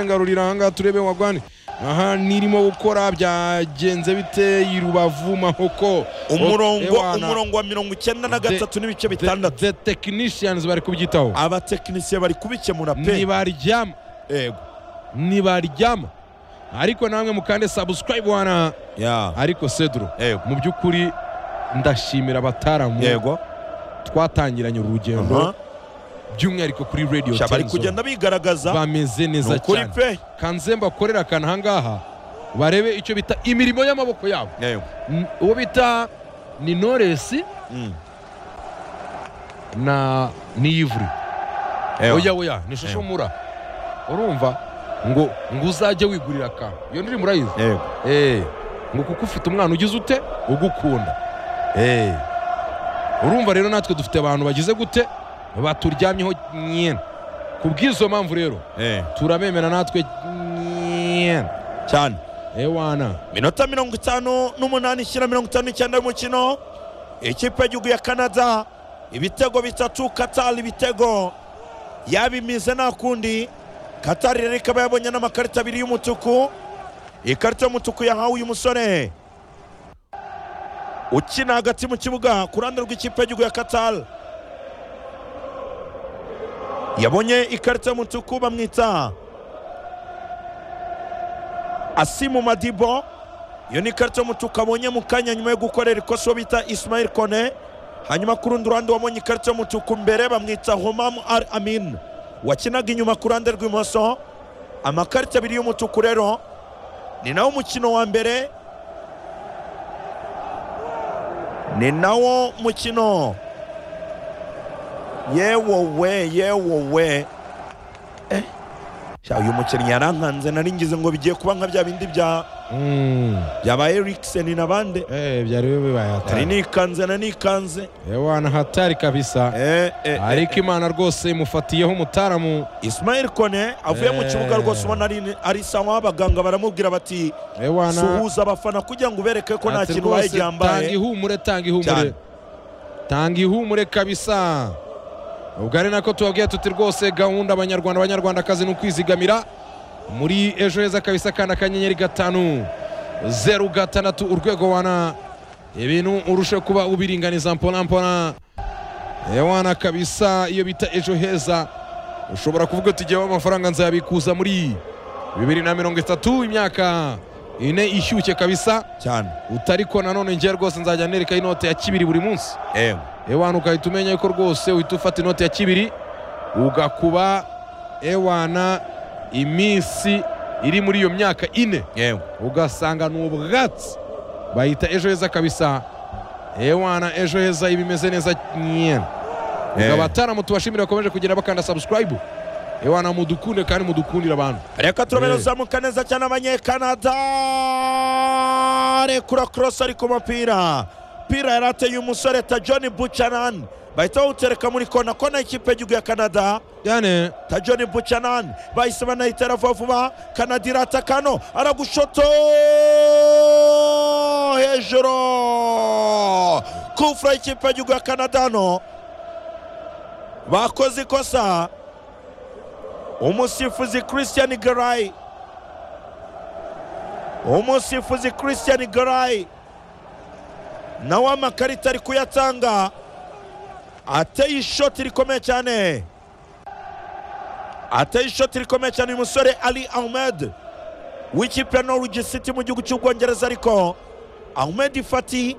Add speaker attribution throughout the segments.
Speaker 1: ngarurira ahangaha turebe wagwani aha nirimo gukora byagenze bite irubavu mahoko
Speaker 2: umurongo
Speaker 1: Ewana.
Speaker 2: umurongo wa mirongo icyenda na
Speaker 1: The-
Speaker 2: gatatu n'ibice
Speaker 1: The-
Speaker 2: bitandatu
Speaker 1: the technicians bari kubyitaho
Speaker 2: abatekinisiye bari kubikemura pe
Speaker 1: nibaryama
Speaker 2: yego
Speaker 1: nibaryama ariko namwe mukande subscribe wana
Speaker 2: Ya.
Speaker 1: ariko cedro
Speaker 2: yego
Speaker 1: mu by'ukuri ndashimira abataramu
Speaker 2: yego
Speaker 1: twatangiranye
Speaker 2: Aha.
Speaker 1: urugendo by'umwihariko kuri radio
Speaker 2: Sha, bari
Speaker 1: Tenzo.
Speaker 2: kugenda bigaragaza
Speaker 1: bameze
Speaker 2: ni
Speaker 1: neza
Speaker 2: ukuri
Speaker 1: cyane
Speaker 2: pe
Speaker 1: kanzemba akorera akantu ahangaha barebe icyo bita imirimo y'amaboko yabo
Speaker 2: yego
Speaker 1: N- uwo bita ni noresi
Speaker 2: Mm.
Speaker 1: na niyivuri
Speaker 2: Ewa.
Speaker 1: oya oya ni shusho
Speaker 2: Ewa.
Speaker 1: mura urumva ngo ngo uzajye wigurira akantu iyo ndirimbo urayizi
Speaker 2: yego
Speaker 1: Eh, ngo kuko ufite umwana ugize ute ugukunda Eh. urumva rero natwe dufite abantu bagize gute baturyamyeho nyine ku bw'izo mpamvu rero
Speaker 2: Eh.
Speaker 1: turabemera natwe nyine
Speaker 2: cyane
Speaker 1: ewana
Speaker 2: minota mirongo itanu n'umunani ishyira mirongo itanu n'icyenda y'umukino ikipe y'igihugu ya canada ibitego bitatu katari ibitego yabimize nta kundi katari rero ikaba yabonye n'amakarita abiri y'umutuku ikarita y'umutuku yahawe uyu musore ukina hagati mu kibuga ku ruhande rw'ikipe y'igihugu ya katari yabonye ikarita y'umutuku bamwita asimu madibo iyo ni ikarita y'umutuku abonye mu kanya nyuma yo gukorera ikosa uwo bita ismail kone hanyuma ku rundi ruhande wabonye ikarita y'umutuku mbere bamwita homamu al amin wakinaga inyuma ku ruhande rw'imoso amakarita abiri y'umutuku rero ni nawo mukino wa mbere ni nawo mukino yewowe yewowe Eh, sha, uyu mukinnyi yarankanze nari ngize ngo bigiye kuba nka bya bindi bya
Speaker 1: Mm.
Speaker 2: byaba Eriksen na bande
Speaker 1: Eh, byari bibaye
Speaker 2: nari
Speaker 1: hatari
Speaker 2: nikanze na nikanze
Speaker 1: ewana hatari kabisa
Speaker 2: eh, eh, eh,
Speaker 1: ariko imana rwose imufatiyeho umutaramu
Speaker 2: Ismail Kone avuye mu
Speaker 1: Eh.
Speaker 2: kibuga rwose ubona ari ari sawa abaganga baramubwira bati
Speaker 1: ewana
Speaker 2: suhuza abafana kugira ngo ubereke ko nta
Speaker 1: Ati
Speaker 2: kintu
Speaker 1: rwose
Speaker 2: wayigambaye
Speaker 1: tanga ihumure tanga ihumure
Speaker 2: Cyane.
Speaker 1: tanga ihumure kabisa ubwo ari nako tubabwiye tuti rwose gahunda abanyarwanda abanyarwandakazi ni ukwizigamira muri ejo heza kabisa kandi akanyenyeri gatanu zeru gatandatu urwego wana ibintu urushe kuba ubiringaniza mpona mpona ewana kabisa iyo bita ejo heza ushobora kuvuga uti jyewe amafaranga nzayabikuza muri bibiri na mirongo itatu imyaka ine ishyushye kabisa
Speaker 2: cyane
Speaker 1: utariko nanone njye rwose nzajya nereka inote ya kibiri buri munsi
Speaker 2: eh,
Speaker 1: ewana ugahita umenya yuko rwose uhita ufata inote ya kibiri ugakuba ewana iminsi iri muri iyo myaka ine
Speaker 2: eh,
Speaker 1: ugasanga ni ubwatsi bahita ejo heza kabisa ewana ejo heza iba imeze neza nyine ubwo
Speaker 2: Eh.
Speaker 1: abataramu tubashimira bakomeje kugenda bakanda subscribe ewana mudukunde kandi mudukundire abantu
Speaker 2: reka turabera
Speaker 1: Eh.
Speaker 2: uzamuka neza cyane abanyekanada rekura korosi ari ku mupira pira yari ateye umusore ta john buchanan bahita bawutereka muri kona kona y'ikipe y'igihugu ya canada
Speaker 1: cyane
Speaker 2: ta john buchanan bahise banayitera vuba vuba kanada irata kano aragushoto hejuru kufura y'ikipe y'igihugu ya canada hano bakoze ikosa umusifuzi christian garayi umusifuzi christian garayi nawe amakarita ari kuyatanga ateye ishoti rikomeye cyane ateye ishoti rikomeye cyane uyu musore ali ahmed w'ikipe ya norwich city mu gihugu cy'ubwongereza ariko ahmed fati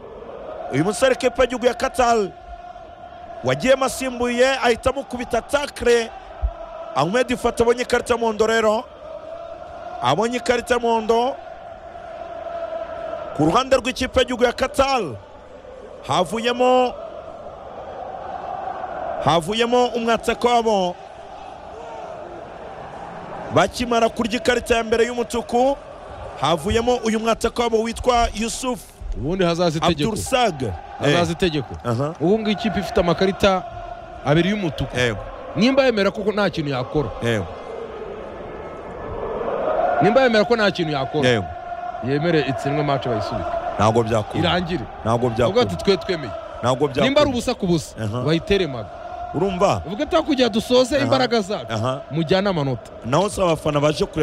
Speaker 2: uyu musore kipe y'igihugu ya katal wagiyemo asimbuye ahita amukubita takre ahmed fati abonye ikarita y'umuhondo rero abonye ikarita y'umuhondo ku ruhande rw'ikipe y'igihugu ya katal havuyemo havuyemo umwatsaka wabo bakimara kurya ikarita ya mbere y'umutuku havuyemo uyu mwatsaka wabo witwa yusuf
Speaker 1: ubundi hazaza itegeko
Speaker 2: abdurusag
Speaker 1: hazaza itegeko
Speaker 2: Aha.
Speaker 1: ubu ngubu ikipe ifite amakarita abiri y'umutuku
Speaker 2: yego
Speaker 1: nimba yemera ko nta kintu yakora
Speaker 2: yego
Speaker 1: nimba yemera ko nta kintu yakora
Speaker 2: yego
Speaker 1: yemere itsinwe match bayisubike
Speaker 2: ntabwo byakunda
Speaker 1: irangire
Speaker 2: ntabwo
Speaker 1: avuga ati
Speaker 2: byakunda
Speaker 1: twe twemeye
Speaker 2: ntabwo
Speaker 1: nimba ari
Speaker 2: byakunda
Speaker 1: ubusa ku busa
Speaker 2: Aha.
Speaker 1: bayiteremaga
Speaker 2: urumva
Speaker 1: uvuga ati aho kugira dusoze
Speaker 2: Aha.
Speaker 1: imbaraga zacu
Speaker 2: aha
Speaker 1: mujyane amanota
Speaker 2: naho si abafana baje kureba